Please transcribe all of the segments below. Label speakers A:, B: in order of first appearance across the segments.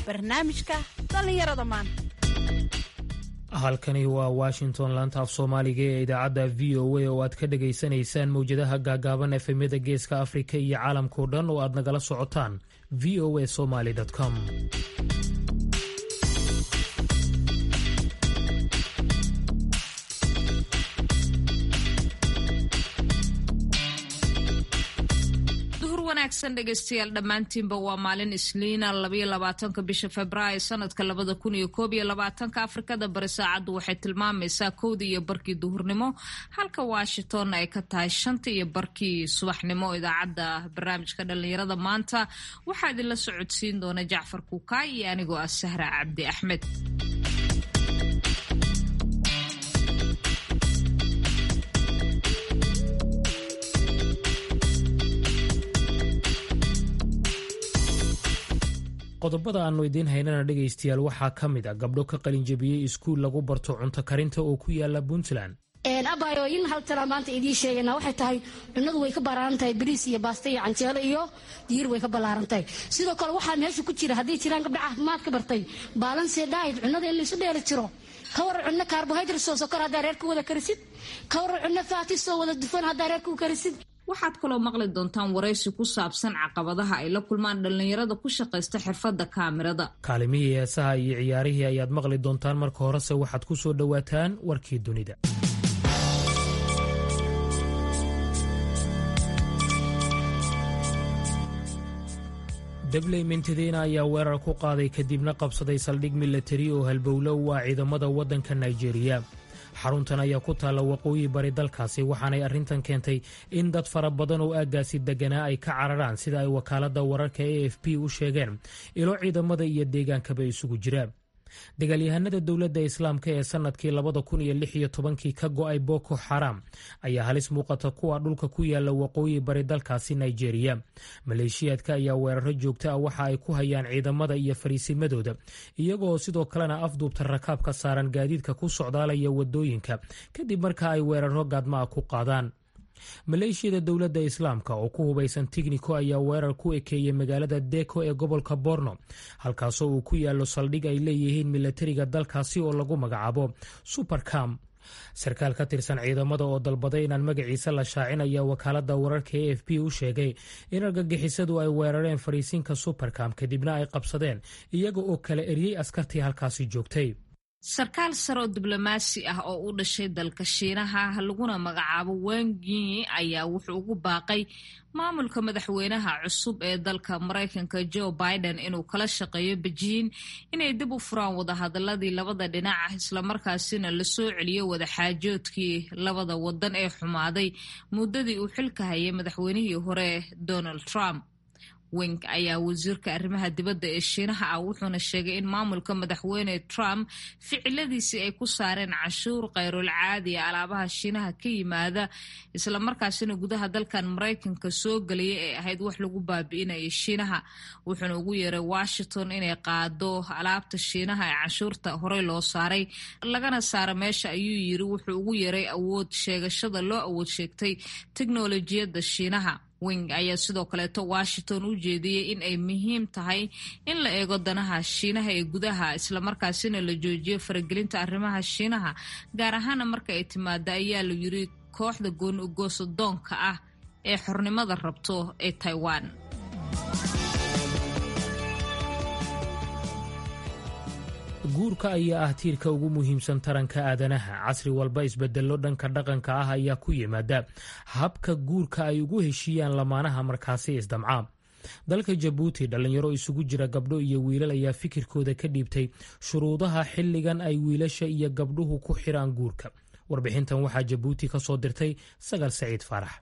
A: barnaamijka dhallinyarada maanta
B: halkani waa washington laanta af soomaaliga ee idaacadda v o a oo aad ka dhagaysanaysaan mowjadaha gaagaaban efemyada geeska afrika iyo caalamkao dhan oo aad nagala socotaan v o a somaly com
C: wanaagsan dhegeystayaal dhammaantiinba waa maalin isniina labayo labaatanka bisha februaayo sanadka labada kun iyo koob iyo labaatanka afrikada bari saacaddu waxay tilmaamaysaa kowda iyo barkii duhurnimo halka washington ay ka tahay shanta iyo barkii subaxnimo idaacadda barnaamijka dhallinyarada maanta waxaa idinla socodsiin doona jacfar kuukaay iyo anigoo ah sahra cabdi axmed
B: qodobada aannu idiin haynana dhegaystayaal waxaa ka mid a gabdho ka qalinjabiyey iskuul lagu barto cunto karinta oo ku yaala puntland
D: abayo in hal tala maanta idiin sheegana waxay tahay cunadu way ka ballaaran tahay bariis iyo baasto iyo canjeelo iyo diir way ka ballaaran tahay sidoo kale waxaa meesha ku jira hadday jiraan gabdha caafimaad ka bartay baalanse dhaayid cunada in laysu dheeli jiro ka waran cunno kaarbohydrat soo sokor haddaa reerka wada karisid ka waran cunno faatis oo wada dufan haddaa reerka u karisid
C: waxaad kaloo maqli doontaan waraysi ku saabsan caqabadaha ay la kulmaan dhallinyarada ku shaqaysta xirfadda kaamirada
B: kaalimihii heesaha iyo ciyaarihii ayaad maqli doontaan marka horese waxaad ku soo dhowaataan warkii dunida dabley mintadiina ayaa weerar ku qaaday kadibna qabsaday saldhig milatari oo halbowlo u ah ciidamada waddanka nigeriya xaruntan ayaa ku taalla waqooyi bari dalkaasi waxaanay arrintan keentay in dad fara badan oo aaggaasi deganaa ay ka cararaan sida ay wakaaladda wararka a f p u sheegeen ilo ciidamada iyo deegaankaba isugu jira dagaalyahanada dowladda islaamka ee sannadkii labada kun iyo lix iyo tobankii ka go'ay boko xaram ayaa halis muuqata kuwa dhulka ku yaala waqooyi bari dalkaasi nigeriya maleeshiyaadka ayaa weeraro joogto ah waxa ay ku hayaan ciidamada iyo fariisimadooda iyagoo sidoo kalena afduubta rakaab ka saaran gaadiidka ku socdaalaya wadooyinka kadib marka ay weeraro gaadma ah ku qaadaan maleeshiyada dowladda islaamka oo ku hubaysan tigniko ayaa weerar ku ekeeyey magaalada deko ee gobolka borno halkaasoo uu ku yaallo saldhig ay leeyihiin milatariga dalkaasi oo lagu magacaabo supercam sarkaal ka tirsan ciidamada oo dalbaday inaan magaciisa la shaacin ayaa wakaaladda wararka a f b u sheegay in argagixisadu ay weerareen fariisinka supercam kadibna ay qabsadeen iyaga oo kala eriyey askartii halkaasi joogtay
C: sarkaal sare oo diblomaasi ah oo u dhashay dalka shiinaha laguna magacaabo wengi ayaa wuxuu ugu baaqay maamulka madaxweynaha cusub ee dalka maraykanka joe biden inuu kala shaqeeyo bejiin inay dib u furaan wadahadaladii labada dhinac ah islamarkaasina lasoo celiyo wadaxaajoodkii labada wadan ee xumaaday muddadii uu xilka hayay madaxweynihii hore donald trump wing ayaa wasiirka arrimaha dibadda ee shiinaha ah wuxuuna sheegay in maamulka madaxweyne trump ficiladiisii ay ku saareen cashuur khayrul caadiya alaabaha shiinaha ka yimaada islamarkaasina gudaha dalkan maraykanka soo gelaya ee ahayd wax lagu baabi'inaya shiinaha wuxuuna ugu yeeray washington inay qaado alaabta shiinaha ee cashuurta horey loo saaray lagana saaro meesha ayuu yiri wuxuu ugu yeeray awood sheegashada loo awood sheegtay teknolojiyadda shiinaha wing ayaa sidoo kaleeto washington u jeediyey in ay muhiim tahay in la eego danaha shiinaha ee gudaha islamarkaasina la joojiyo faragelinta arrimaha shiinaha gaar ahaana marka ay timaado ayaa la yiri kooxda gooni ugoosadoonka ah ee xornimada rabto ee taiwan
B: guurka ayaa ah tiirka ugu muhiimsan taranka aadanaha casri walba isbedello dhanka dhaqanka ah ayaa ku yimaada habka guurka ay ugu heshiiyaan lamaanaha markaasi isdamca dalka jabuuti dhallinyaro isugu jira gabdho iyo wiilal ayaa fikirkooda ka dhiibtay shuruudaha xilligan ay wiilasha iyo gabdhuhu ku xiraan guurka warbixintan waxaa jabuuti ka soo dirtay sagal saciid faarax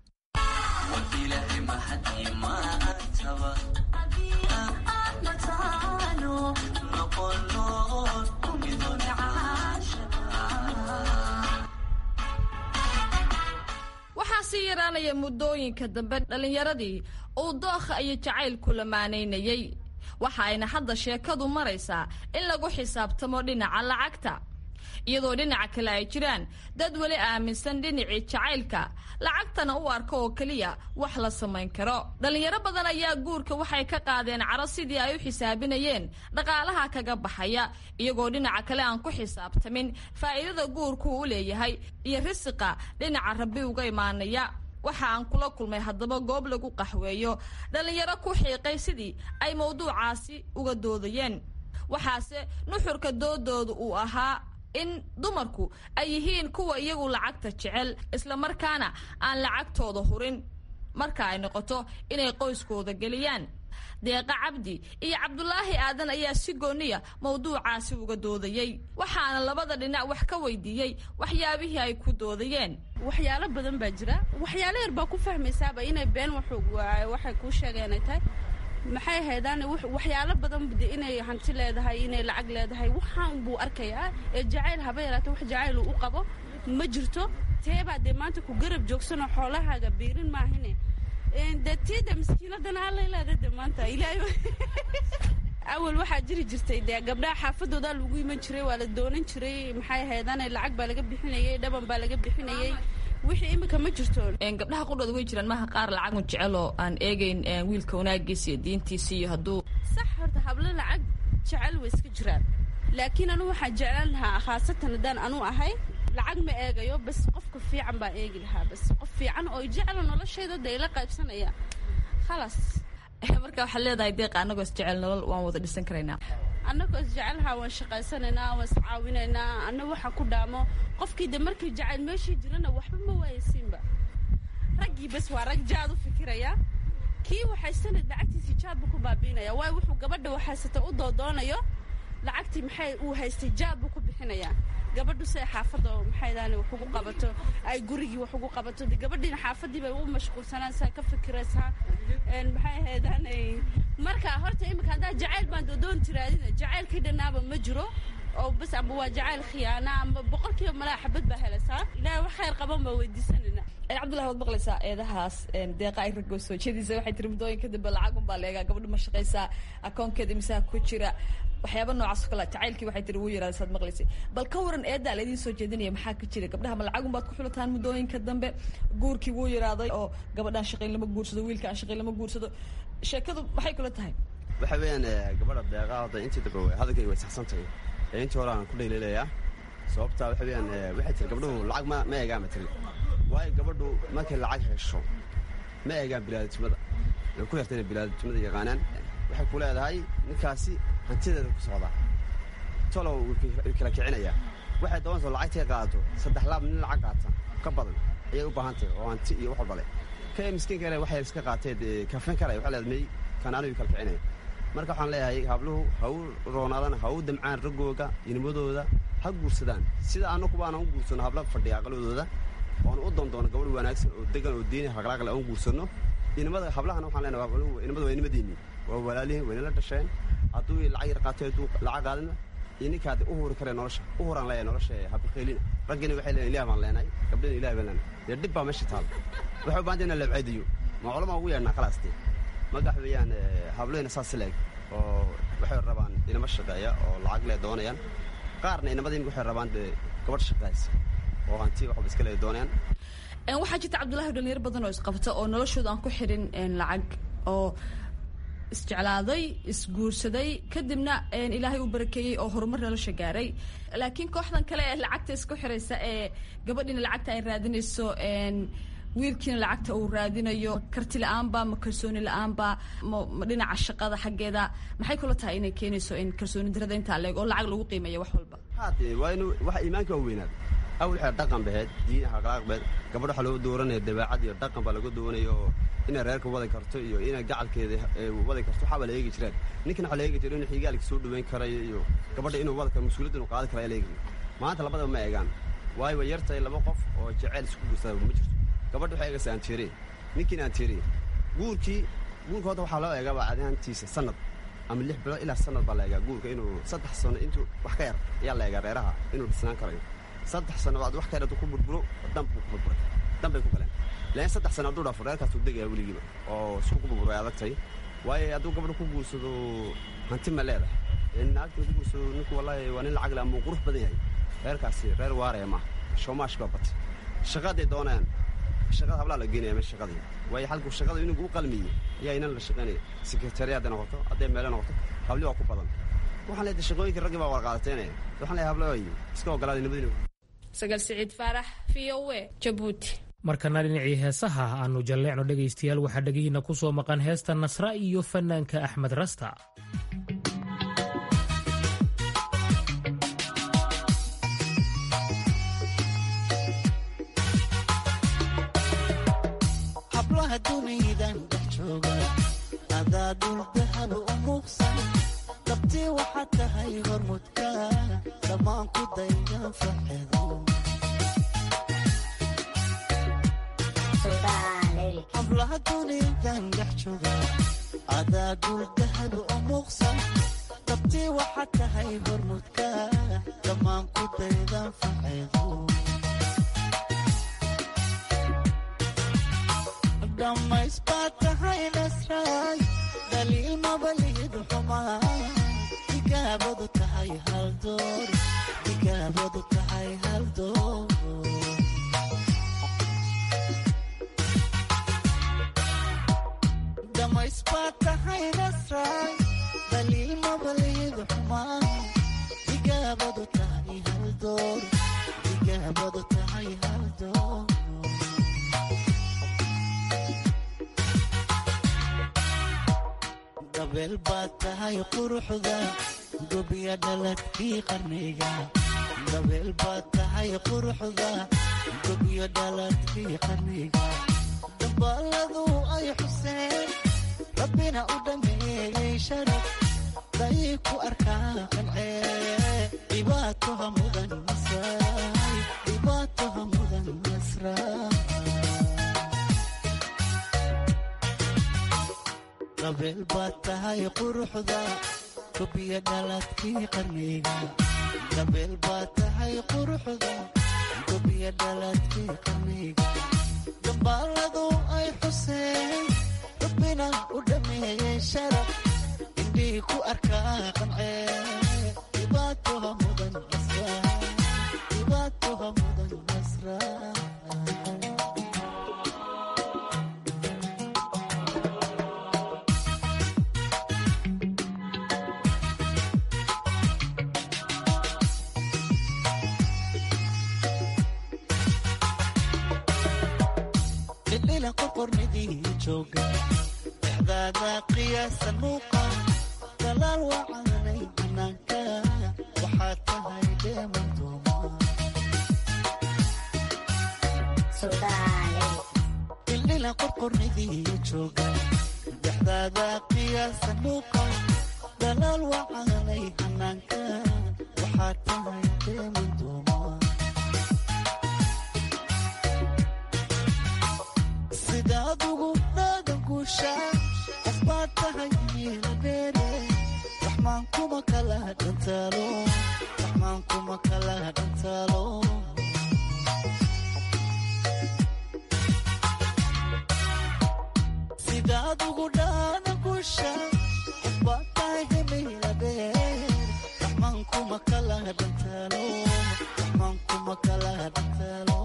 E: sii yaraanaya muddooyinka dambe dhallinyaradii uu dookha iyo jacaylku lamaanaynayey waxa ayna hadda sheekadu maraysaa in lagu xisaabtamo dhinaca lacagta iyadoo dhinaca kale ay jiraan dad weli aaminsan dhinacii jacaylka lacagtana u arka oo keliya wax la samayn karo dhallinyaro badan ayaa guurka waxay ka qaadeen caro sidii ay u xisaabinayeen dhaqaalaha kaga baxaya iyagoo dhinaca kale aan ku xisaabtamin faa'iidada guurku u leeyahay iyo risiqa dhinaca rabbi uga imaanaya waxa aan kula kulmay haddaba goob lagu qaxweeyo dhallinyaro ku xiiqay sidii ay mawduucaasi uga doodayeen waxaase nuxurka doodooda uu ahaa in dumarku ay yihiin kuwa iyagu lacagta jecel islamarkaana aan lacagtooda hurin marka ay noqoto inay qoyskooda geliyaan deeqa cabdi iyo cabdulaahi aadan ayaa si gooniya mawduucaasi uga doodayey waxaana labada dhinac wax ka weydiiyey waxyaabihii ay ku doodayeen
F: waxyaalo badan baa jira waxyaalo yar baa ku fahmaysaaba inay been waxay kuu sheegeen ay tahay maxay haydaan waxyaalo badan inay hanti leedahay inay lacag leedahay waxaan buu arkayaa ee jacayl haba yaraata wax jacayl u qabo ma jirto teebaa dee maanta ku garab joogsanoo xoolahaaga biirin maahine de tiida maskiinadana allay leeda de maanta ilaahay awal waxaa jiri jirtay dee gabdhaha xaafadoodaa lagu iman jiray waa la doonan jiray maxay haydaan lacag baa laga bixinayay dhaban baa laga bixinayay wixii imika ma jirto
E: gabdhaha qudhooda way jiraan maaha qaar lacagun jecel oo aan eegeyn wiilka wanaagiisa iyo diintiisa iyo hadduu
F: sax horta hablo lacag jecel way iska jiraan laakiin anu waxaan jeclaan lahaa khaasatan haddaan anu ahay lacag ma eegayo bas qofka fiican baan eegi lahaa bas qof fiican oo jecla noloshayda de ila qaybsanaya khalaas
E: marka waxaad leedahay deeqa annagoo isjecel nolol waan wada dhisan karaynaa
F: annagoo isjecelahaa waan shaqaysanaynaa waan iscaawinaynaa anna waxaan ku dhaamo qofkii de markii jacayl meeshii jirana waxba ma waayaysiinba raggii bas waa rag jaad u fikiraya kii waxaysanad lacagtiisii jaad buu ku baabiinaya waayo wuxuu gabadha waxaysata u doodoonayo lacagtii maxay uu haystay jaad buu ku bixinayaa gabadhu si ay xaafadda maxaydaan wax ugu qabato ay gurigii wax ugu qabato de gabadhiina xaafadii bay u mashquulsanaysaa ka fikiraysaa maxay ahaydaan marka horta imika haddaa jacayl baan doodoon tiraadina jacaylkii dhannaaba ma jiro oo bas amba waa jacayl khiyaana amba boqolkiiba malaa xabad baa helaysaa ilaahay wax khayr qaban baa weydiisanayna
E: cabdullahi waad maqlaysaa eedahaas deeqa ay ragoo soo jeedaysa waxay tiri muddooyinka dambe lacagun baa leegaa gabadhu ma shaqaysaa akoonkeeda misaha ku jira waxyaaba noocaas o kale jacaylkii waxay tiri wuu yaraada saad maqlaysay bal ka waran eeddaa laydin soo jeedinaya maxaa ka jira gabdhaha ma lacagun baad ku xulataan muddooyinka dambe guurkii wuu yaraaday oo gabadhaan shaqayn lama guursado wiilka aan shaqayn lama guursado sheekadu maxay kula tahay
G: waxa weeyaan gabadha deeqaa hadda intii dambe hadalkayga way saxsan tahay ee intii hore aan ku dhaylilayaa sababtaa waxa weeyaan waxay tiri gabdhuhu lacag ma ma eegaan ma tiri waayo gabadhu markay lacag hesho ma eegaan bilaadatimada way ku yarta inay bilaadatimada yaqaanaan waxay ku leedahay ninkaasi hantideeda ku socdaa tolow way kala kicinayaa waxay doonaysa lacagtay qaadato saddex laab nin lacag qaata ka badan ayay u baahan tahay oo hanti iyo wax walba leh ka miskiinka le waxay iska qaateed kafin karaya waxay leedahay may kan anigu kala kicinaya marka waxaan leeyahay habluhu ha u roonaadaan ha u damcaan raggooga inimadooda ha guursadaan sida annakuba aanan u guursano habla fadhiya aqaladooda oon u doondoono gabadh wanaagsan oo degan oo diini haqlaaqle aan guursanno inimada hablahana waxaan leenahay habluhu inimada waa inimadiinni waa walaalihin waynala dhasheen hadduu lacag yar qaatay hadduu lacag qaadina iyo ninkaad u huri karee nolosha u huraan leeyahay nolosha habaqaylina raggina waxay leeyahay ilaah baan leenahay gabdhina ilaah baan leenahay dee dhib baa meesha taal waxay u baahan tahay in la labcaydiyo ma culama ugu yeedhnaa khalaastee magax weeyaan hablahina saas leeg oo waxay rabaan inama shaqeeya oo lacag le doonayaan qaarna inamadiin waxay rabaan dee gabadh shaqaysa oo hanti waxba iska le doonayaan
E: waxaa jirta cabdullahi dhalinyaro badan oo isqabta oo noloshooda aan ku xidhin lacag oo isjeclaaday isguursaday kadibna ilaahay uu barakeeyey oo horumar nolosha gaaray laakiin kooxdan kale ee lacagta isku xiraysa ee gabadhiina lacagta ay raadinayso wiilkiina lacagta uu raadinayo karti la-aanba ma kalsooni la-aanba ma dhinaca shaqada xaggeeda maxay kula tahay inay keenayso in kalsooni darada intaa leeg oo lacag lagu qiimeeyo wax walba
G: haade waa inu waxa iimaanka waa weynaad awal waxay dhaqan baheed diin haqlaaq baheed gabadh waxaa loo dooranaya dabeecad iyo dhaqan baa laga doonaya oo inay reerka wadi karto iyo inay gacalkeeda wadi karto waxaa baa la eegi jireen ninkan waxaa la eegi jira inuu xigaalka soo dhaweyn karayo iyo gabadha inuu wadi karo mas-uuliyadda inuu qaadi kara ayaa la eegi maanta labadaba ma eegaan waayo way yartahay laba qof oo jeceyl isku guursada ma jirto gabadha waxay eegaysa aanteere ninkiina aanteere guurkii guurka hadda waxaa loo eegaa bacdahantiisa sanad ama lix bilood ilaa sanad baa la eegaa guurka inuu saddex sano intuu wax ka yar ayaa la eegaa reeraha inuu dhisnaan karayo saddex sano bacd wax ka yar hadduu ku burburo danbuu ku burburay dan bay ku galeen laakiin saddex sano hadduu dhaafo reerkaasuu degaya weligiiba oo isku ku burburo ay adagtahay waayo hadduu gabadha ku guursado hanti ma leedahay naagta ku guursado ninku wallaahi waa nin lacag le ama uu qurux badan yahay reerkaasi reer waaraya maaha showmaash baa batay shaqaday doonayaan shaqada hablaa la geenaya meesha shaqadii waayo halkuu shaqada inuu u qalmiyey ayaa inan la shaqaynaya sekretariya hadday noqoto hadday meele noqoto habli waa ku badan waxaan leedahay shaqooyinkii raggii baa warqaadateynaya waxaan leeyahay hablaay iska ogolaaday nabadina
E: sagal siciid faarax v o a jabuuti
B: markana dhinacii heesaha aanu jalleecno dhegaystayaal waxaa dhegihiina ku soo maqan heesta nasra iyo fanaanka axmed rasta
H: hablaha duniydan dhex jooga adaa duldahab u muuqsan dabtii waxaad tahay hormudka dhammaan ku dayga faxedo hablaha duniydan dhex jooga adaa duldahab u muuqsan dabtii waxaad tahay hormudka dhammaan ku dayga faxedo dhammays baad tahay nasraay daliil mabalihid xumaa digaabadu tahay haldoor digaabadu tahay haldoor dhammays baad tahay nasraay daliil mabalihid xumaa digaabadu tahay haldoor digaabadu tahay haldoor dabeel baad tahay quruxda gobiya dhaladkii qarniga dabeel baad tahay quruxda gobiya dhaladkii qarniga dambaaladu ay xuseen rabbina u dhameeyey sharaf dayay ku arkaa qancee dhibaatoha mudan nasraay dhibaatoha mudan nasraay dabeel baad tahay quruxda gobiya dhaladkii qarniga dabeel baad tahay quruxda gobiya dhaladkii qarniga dambaaladu ay xuseen rabbina u dhameeyey sharaf indhii ku arkaa qancee dhibaatoha mudan nasraa dhibaatoha mudan nasraa dhidhila qorqornidii jooga dhexdaada qiyaasa muuqa dalaal wacanay banaanka waxaad tahay dheemandooma dhildhila qorqornidii jooga dhexdaada qiyaasa muuqa dalaal wacanay hanaanka waxaad tahay dheemandooma sidaad ugu dhaadan guusha qof baad tahay miila dheere raxmaan kuma kala dhantaalo raxmaan kuma kala dhantaalo sidaad ugu dhaadan guusha qof baad tahay miila dheere raxmaan kuma kala dhantaalo raxmaan kuma kala dhantaalo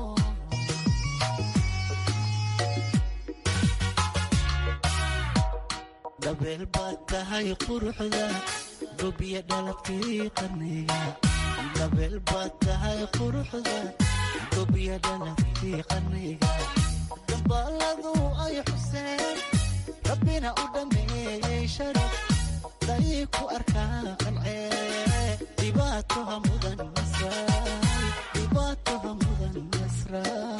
H: dabeel baad tahay quruxda gobiya dhaladkii qarniga dabeel baad tahay quruxda gobiya dhaladkii qarniga dambaaladu ay xuseen rabbina u dhameeyey sharaf dayay ku arkaa qancee dhibaatoha mudan nasraay dhibaatoha mudan nasraay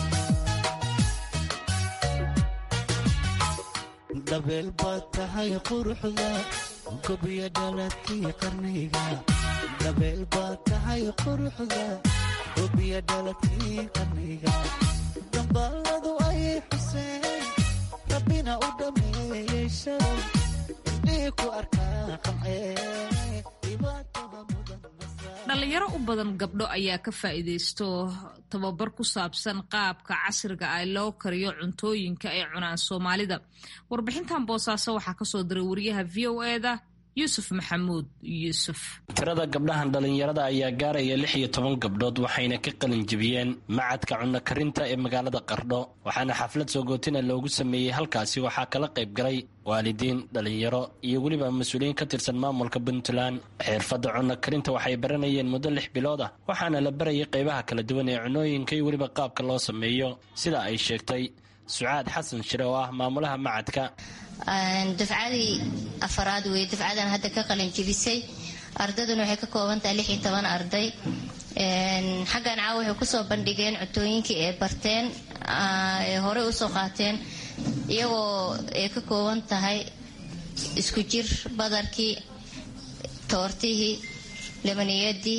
H: dabeel baad tahay quruxda gobiya dhaladkii qarniga dabeel baad tahay quruxda gobiya dhaladkii qarniga dambaaladu ayay xuseen rabbina u dhameeyey sharaf indhii ku arkaa qancee dhibaatoha mudan
C: dhalinyaro u badan gabdho ayaa ka faa'iidaysto tababar ku saabsan qaabka casriga ah loo kariyo cuntooyinka ay cunaan soomaalida warbixintan boosaaso waxaa kasoo diray wariyaha v o eda yuusuf maxamuud yuusuf
I: tirada gabdhahan dhallinyarada ayaa gaaraya lix iyo toban gabdhood waxayna ka qalin jebiyeen macadka cunno karinta ee magaalada qardho waxaana xaflad soogootina loogu sameeyey halkaasi waxaa kala qayb galay waalidiin dhallinyaro iyo weliba mas-uuliyiin ka tirsan maamulka puntland xirfadda cunno karinta waxay baranayeen muddo lix bilood ah waxaana la barayay qaybaha kala duwan ee cunooyinka iyo weliba qaabka loo sameeyo sida ay sheegtay sucaad xasan shire oo ah maamulaha macadka
J: dafcadii afaraad wey dafcadan hadda ka qalin jebisay ardayduna waxay ka kooban tahay lix iyo toban arday xaggan caawa waxay kusoo bandhigeen cutooyinkii ay barteen ee horey usoo qaateen iyagoo ay ka kooban tahay isku jir badarkii toortihii labaniyadii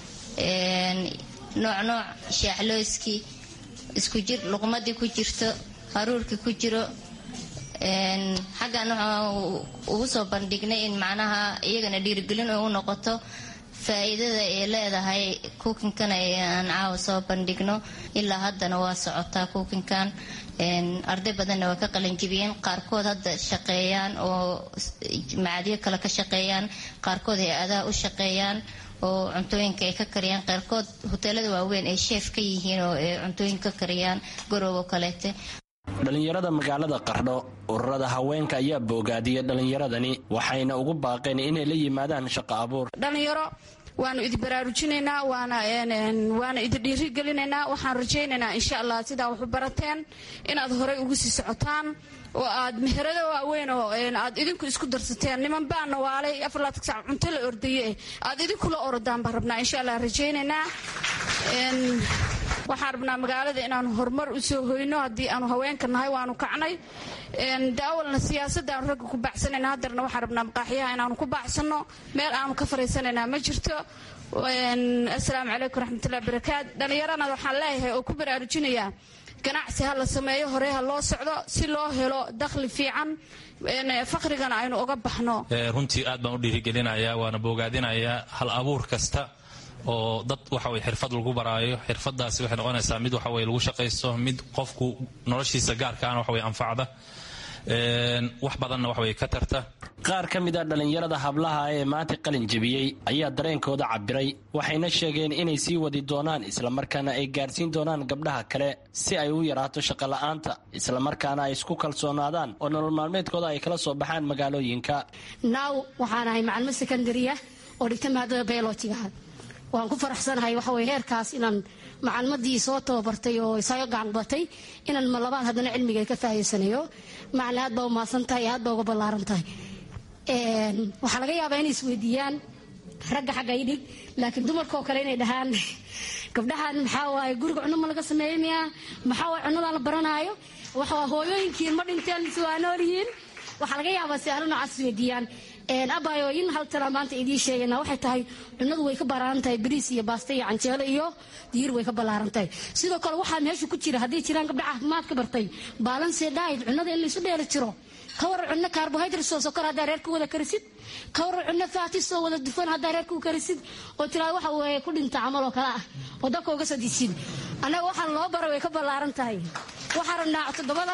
J: nooc nooc shaaxlooyskii isku jir luqmadii ku jirto haruurkii ku jiro xaggan waxaan ugu soo bandhignay in macnaha iyagana dhiirigelin u noqoto faa-iidada ay leedahay kuukinkan aan caawa soo bandhigno ilaa haddana waa socotaa kuukinkan arday badanna waa ka qalanjibiyeen qaarkood hadda shaqeeyaan oo macadyo kale ka shaqeeyaan qaarkood hay adaa u shaqeeyaan oo cuntooyinka ay ka kariyaan qaarkood hoteelada waaweyn ay sheef ka yihiin oo ay cuntooyin ka kariyaan garoobo kaleete
I: dhallinyarada magaalada qardho ururada haweenka ayaa boogaadiyay dhallinyaradani waxayna ugu baaqeen inay la yimaadaan shaqo abuur
K: dhalinyaro waanu idi baraarujinaynaa waana idi dhiirigelinaynaa waxaan rajaynaynaa insha allah sidaa waxu barateen inaad horey ugu sii socotaan oo aad meherado waaweyn oo aad idinku isku darsateen niman baana waalay afarlaatasac cunto la ordaye aad idinkula orodaan baan rabnaa insha allah rajaynaynaa waxaan rabnaa magaalada inaanu horumar u soo hoyno haddii aanu haweenka nahay waanu kacnay daawalna siyaasadda aanu ragga ku baacsanayna haddarna waxaan rabnaa maqaaxiyaha inaanu ku baacsanno meel aanu ka fariisanaynaa ma jirto assalaamu calaykum raxmatullahi barakaat dhallinyarana waxaan leeyahay oo ku baraarujinayaa ganacsi ha la sameeyo hore ha loo socdo si loo helo dakhli fiican faqrigana aynu uga baxno
L: runtii aad baan u dhiirigelinayaa waana boogaadinayaa hal abuur kasta oo dad waxaweye xirfad lagu baraayo xirfadaasi waxay noqonaysaa mid waxaweye lagu shaqaysto mid qofku noloshiisa gaarkaana waxaweye anfacda wax badanna waxaweye ka tarta
I: qaar ka mid a dhallinyarada hablaha ee maanta qalin jebiyey ayaa dareenkooda cabiray waxayna sheegeen inay sii wadi doonaan islamarkaana ay gaarsiin doonaan gabdhaha kale si ay u yaraato shaqola'aanta islamarkaana ay isku kalsoonaadaan oo nolol maalmeedkooda ay kala soo baxaan magaalooyinka
D: naaw waxaan ahay macalimo sekondaria oo dhigta maadada beelojigaha waan ku faraxsanahay waxaweye heerkaas inaan macalimadii soo tababartay oo isaga gacanbatay inaan ma labaad haddana cilmiga ka faa'iidsanayo macalin aad baa umahadsan tahay aad baa uga ballaaran tahay waxaa laga yaabaa inay isweydiiyaan ragga xagga idhig laakiin dumarkaoo kale inay dhahaan gabdhahan maxaa waaye guriga cunno ma laga sameeya miya maxaa waaye cunnadan la baranaayo waxaa hooyooyinkiin ma dhinteen mise waa nool yihiin waxaa laga yaabaa si aalo noocaas isweydiiyaan abayo in hal tala maanta idiin sheegana waxay tahay cunadu way ka ballaaran tahay bariis iyo baasta iyo canjeelo iyo diir way ka ballaaran tahay sidoo kale waxaa meesha ku jira hadday jiraan gabdha caafimaad ka bartay baalanse dhaayid cunada in laysu dheeli jiro ka waran cunno carbohydrates oo sokor haddaa reerka wada karisid ka waran cunno faatis oo wada dufan haddaa reerka u karisid oo tiraada waxa weeye ku dhinta camal oo kale ah oo dadka uga soo disid annaga waxaan loo bara way ka ballaaran tahay waxaa rabnaa toddobada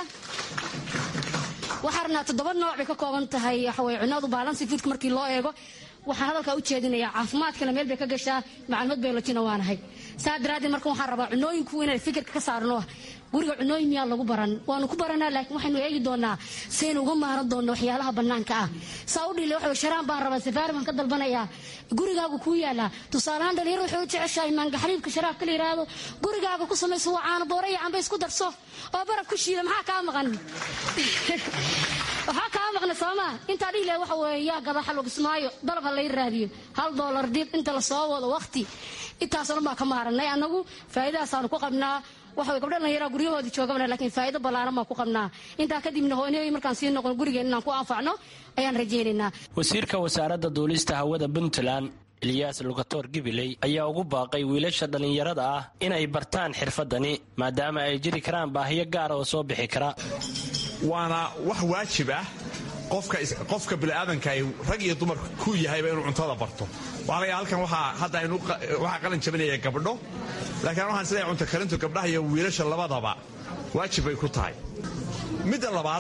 D: waxaa rabnaa toddoba nooc bay ka kooban tahay waxaweye cunadu baalansi fiidka markii loo eego waxaan hadalkaa u jeedinayaa caafimaadkana meel bay ka gashaa macluumad biolojina waanahay saa daraaddeed marka waxaan rabaa cunooyinku inay fikirka ka saarno guriga cunooyin miyaa lagu baran waanu ku baranaa laakiin waxaynu eegi doonaa saynu uga maaran doonno waxyaalaha bannaanka ah saa u dhile waxa sharaan baan rabaa safaari baan ka dalbanayaa gurigaagu kuu yaalaa tusaalahaan dhalinyaro waxay u jeceshahay maangaxariibka sharaabka la yidhaahdo gurigaaga ku samayso waa caano boora iyo camba isku darso oo baraf ku shiida maxaa kaa maqan waxaa kaa maqna sooma intaa dhihi laha waxa weeye yaa gada xalug ismaayo dalab ha lay raadiyo hal doolar dib inta la soo wado waqti intaasoo dhan baa ka maaranay annagu faa'iidahaasaanu ku qabnaa waxa gabdha dhallinyaraa guryahoodii joogabna laakiin faa'iido ballaaran baan ku qabnaa intaa kadibna hooynayay markaan sii noqon gurigeen inaan ku anfacno ayaan rajaynaynaa
I: wasiirka wasaaradda duulista hawada puntland eliyaas lugatoor gibiley ayaa ugu baaqay wiilasha dhallinyarada ah inay bartaan xirfadani maadaama ay jiri karaan baahiyo gaara oo soo bixi kara
M: waana wax waajib ah qofka biniaadanka rag iyo dumar ku yahayba inuu cuntada barto waxaa halkan hadda waxaa qalin jabinaya gabdho laakiin waxaan isleeyahay cunto karintu gabdhaha iyo wiilasha labadaba waajib bay ku tahay midda labaad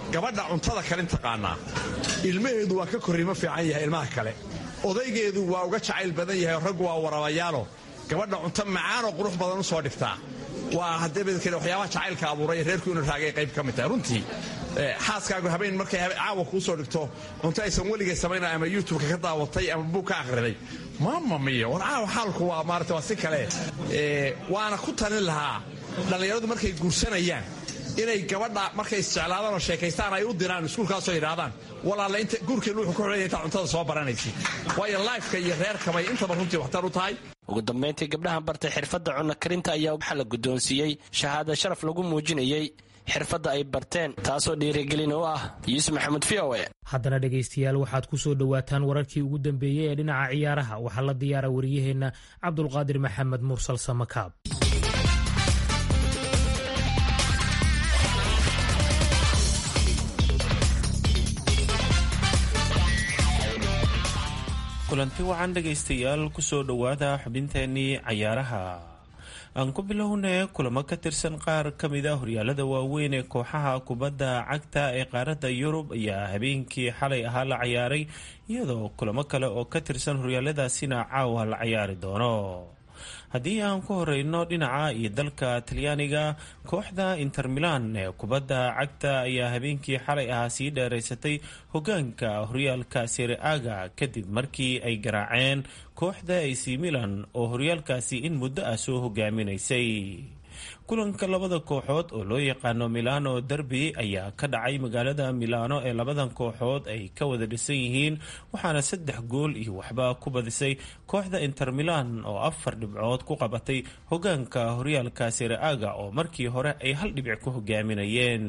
M: gabadha cuntada kalin taqaanaa ilmaheedu waa ka korriimo fiican yahay ilmaha kale odaygeedu waa uga jacayl badan yahay raggu waa warabayaalo gabadha cunto macaanoo qurux badan u soo dhigtaa waa hadeebadkale waxyaabaha jacaylka abuuray reerku inuu raagay qayb ka mid tahay runtii xaaskaagu habeen markay caawa kuu soo dhigto cunto aysan weligay samaynay ama youtubeka ka daawatay ama buug ka akhriday maama miyo war caawa xaalku waa maarata waa si kale waana ku talin lahaa dhallinyaradu markay guursanayaan inay gabadha markay isjeclaadaan oo sheekaystaan ay u diraan iskuulkaasoo yidhaahdaan walaalla inta guurkeenu wuxuu ku xulaya intaa cuntada soo baranaysid waayo laifka iyo reerkabay intaba runtii waxtar u tahay
I: ugu dambayntii gabdhahan bartay xirfadda cunno karinta ayaa waxaa la guddoonsiiyey shahaada sharaf lagu muujinayey xirfadda ay barteen taasoo dhiirigelin u ah yuusuf maxamuud v o e
B: haddana dhegaystayaal waxaad ku soo dhowaataan wararkii ugu dambeeyey ee dhinaca ciyaaraha waxaa la diyaara wariyaheenna cabdulqaadir maxamed mursal samakaab
N: kulanti wacan dhegaystayaal kusoo dhowaada xubinteenii cayaaraha aan ku bilownay kulamo ka tirsan qaar ka mid a horyaalada waaweyn ee kooxaha kubadda cagta ee qaaradda yurub ayaa habeenkii xalay ahaa la cayaaray iyadoo kulamo kale oo ka tirsan horyaaladaasina caawa la cayaari doono haddii aan ku horeyno dhinaca iyo dalka talyaaniga kooxda inter milan ee kubadda cagta ayaa habeenkii xalay ahaa sii dheeraysatay hogaanka horyaalka sereaga kadib markii ay garaaceen kooxda ac milan oo horyaalkaasi in muddo ah soo hogaaminaysay kulanka labada kooxood oo loo yaqaano milano derby ayaa ka dhacay magaalada milano ee labadan kooxood ay ka wada dhisan yihiin waxaana saddex gool iyo waxba ku badisay kooxda inter milan oo afar dhibcood ku qabatay hogaanka horyaalka sereaga oo markii hore ay hal dhibic ku hogaaminayeen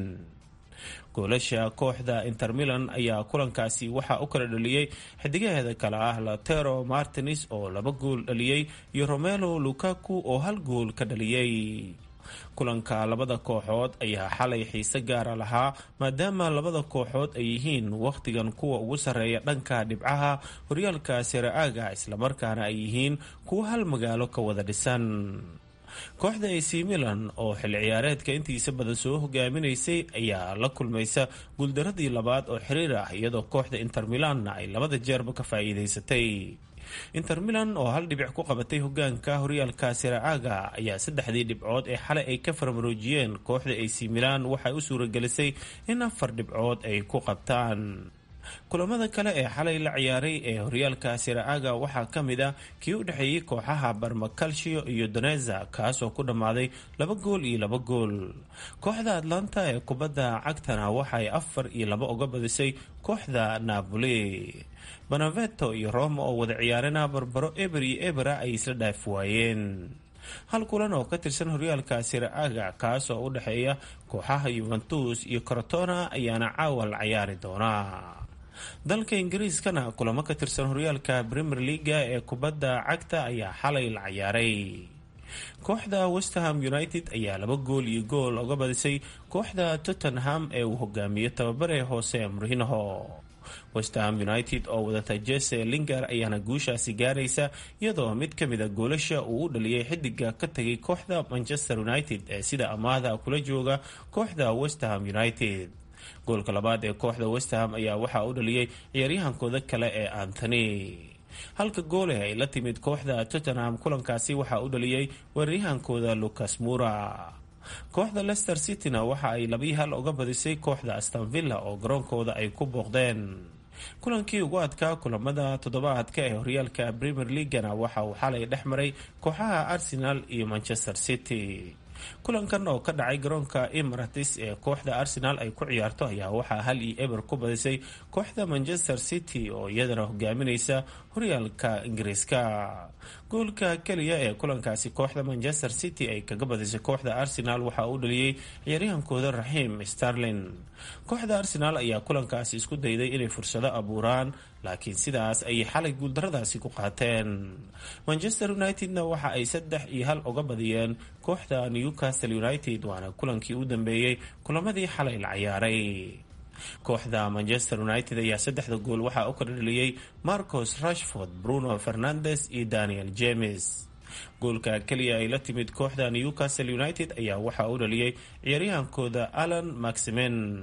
N: goolasha kooxda inter milan ayaa kulankaasi waxaa u kala dhaliyey xidigaheeda kale ah latero martins oo laba gool dhaliyey iyo romelo lukaku oo hal gool ka dhaliyey kulanka labada kooxood ayaa xalay xiise gaara lahaa maadaama labada kooxood ay yihiin wakhtigan kuwa ugu sarreeya dhanka dhibcaha horyaalka sereaga islamarkaana ay yihiin kuwa hal magaalo ka wada dhisan kooxda ac milan oo xilli ciyaareedka intiisa badan soo hogaaminaysay ayaa la kulmaysa guuldaradii labaad oo xiriir ah iyadoo kooxda inter milanna ay labada jeerba ka faa'iidaysatay inter milan oo hal dhibic ku qabatay hogaanka horyaalka sereaga ayaa saddexdii dhibcood ee xalay ay ka farmaroojiyeen kooxda ac milan waxay u suuragelisay in afar dhibcood ay ku qabtaan kulamada kale ee xalay la ciyaaray ee horyaalka sereaga waxaa ka mid ah kii u dhexeeyey kooxaha barmacalcio iyo doneza kaasoo ku dhammaaday laba gool iyo laba gool kooxda atlanta ee kubadda cagtana waxaay afar iyo laba uga badisay kooxda napoli banaveto iyo roma oo wada ciyaarana barbaro eber iyo ebera ay isla dhaaf waayeen hal kulan oo ka tirsan horyaalka sereaga kaas oo u dhexeeya kooxaha yuventus iyo corotona ayaana caawa la cayaari doonaa dalka ingiriiskana kulamo ka tirsan horyaalka premier leaga ee kubadda cagta ayaa xalay la cayaaray kooxda westham united ayaa laba gool iyo gool uga badisay kooxda tottenham ee uu hogaamiyo tababare hoose murhinaho westham united oo wadata jese linger ayaana guushaasi gaaraysa iyadoo mid ka mid a goolasha uu u dhaliyay xidiga ka tegay kooxda manchester united ee sida amaahda kula jooga kooxda westham united goolka labaad ee kooxda westham ayaa waxaa u dhaliyey ciyaaryahankooda kale ee antony halka goole ay la timid kooxda tottenham kulankaasi waxaa u dhaliyey weeraryahankooda lucas mura kooxda leicester cityna waxa ay labii hal uga badisay kooxda astanvilla oo garoonkooda ay ku booqdeen kulankii ugu adkaa kulamada toddobaadka ee horyaalka premier leagana waxa uu xalay dhex maray kooxaha arsenal iyo manchester city kulankan oo ka dhacay garoonka emirates ee kooxda arsenal ay ku ciyaarto ayaa waxaa hal iyo eber ku badisay kooxda manchester city oo iyadana hogaaminaysa horyaalka ingiriiska goolka keliya ee kulankaasi kooxda manchester city ay kaga badisay kooxda arsenal waxaa uu dhaliyey ciyaaryahankooda raxiim starlin kooxda arsenal ayaa kulankaasi isku dayday inay fursado abuuraan laakiin sidaas ayay xalay guuldaradaasi ku qaateen manchester unitedna waxa ay saddex iyo hal uga badiyeen kooxda newcastle united waana kulankii u dambeeyey kulamadii xalay la cayaaray kooxda manchester united ayaa saddexda gool waxaa u kala dhaliyey marcos rashford bruno fernandes iyo daniel james goolka keliya ay la timid kooxda newcastle united ayaa waxaa u dhaliyey ciyaaryahankooda alan maximen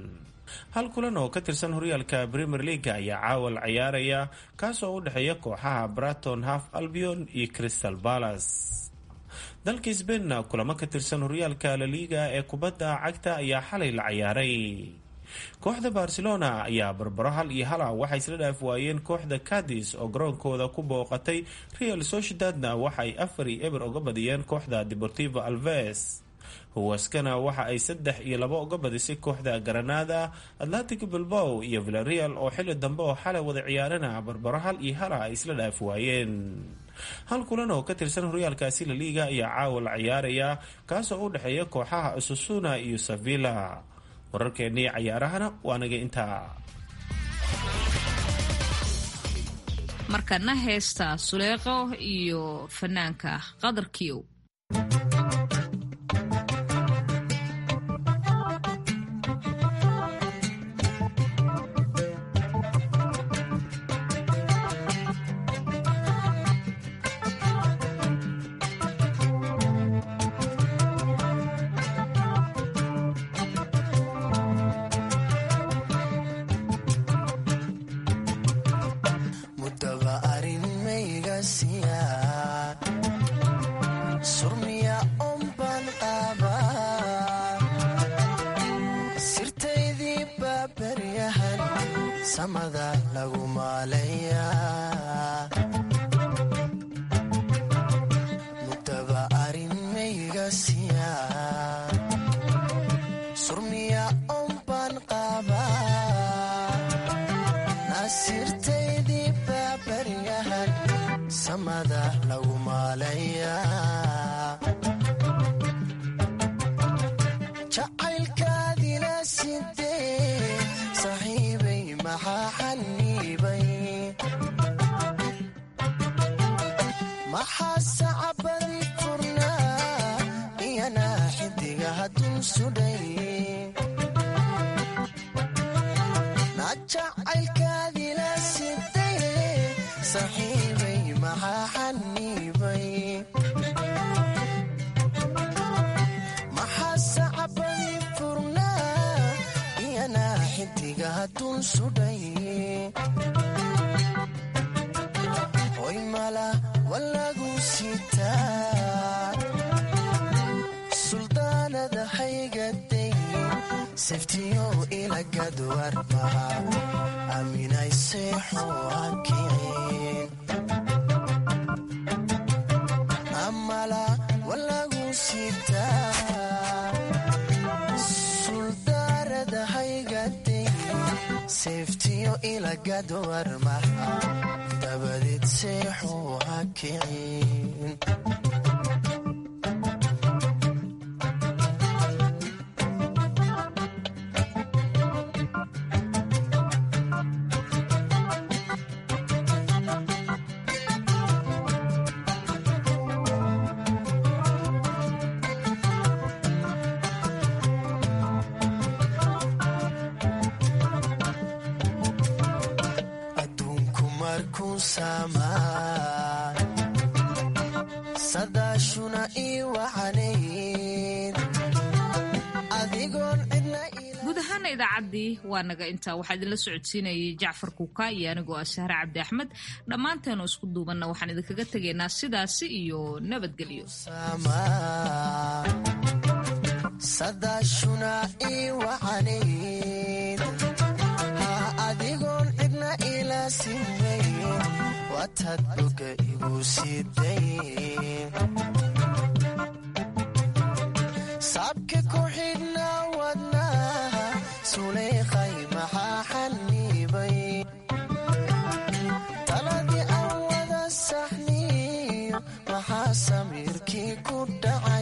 N: hal kulan oo ka tirsan horyaalka premier leaga ayaa caawa la ciyaaraya kaasoo u dhexeeya kooxaha braton half albion iyo crystal palace dalka sbainna kulamo ka tirsan horyaalka laliga ee kubadda cagta ayaa xalay la ciyaaray kooxda barcelona ayaa barbaro hal iyo hala waxay isla dhaaf waayeen kooxda cadis oo garoonkooda ku booqatay real sociedadna waxa ay afar iyo eber uga badiyeen kooxda deportivo alves huwaskana waxa ay saddex iyo labo uga badisay kooxda granada atlantic bilbow iyo villareal oo xili dambe oo xalay wada ciyaarana barbaro hal iyo hala ay isla dhaaf waayeen hal kulan oo ka tirsan horyaalkaasi laliga ayaa caawa la ciyaaraya kaasoo u dhexeeya kooxaha asusuna iyo sevilla wararkeennii cayaarahana waa naga intaa
C: markana heesta suleeqo iyo fanaanka qadarkiyow guud ahaana idaacaddii waa naga intaa waxaa idinla socodsiinayay jacfar kuuka iyo anigoo ah sahre cabdi axmed dhammaanteenu isku duubanna waxaan idinkaga tegaynaa sidaasi iyo nabadgelyo
O: adigoon cidna ila sinay watad boga igu siday saabka ku xidhna wadna suleykhay maxaa xanibay taladii aan wada saxniyo maxaa samiirkii ku dhacay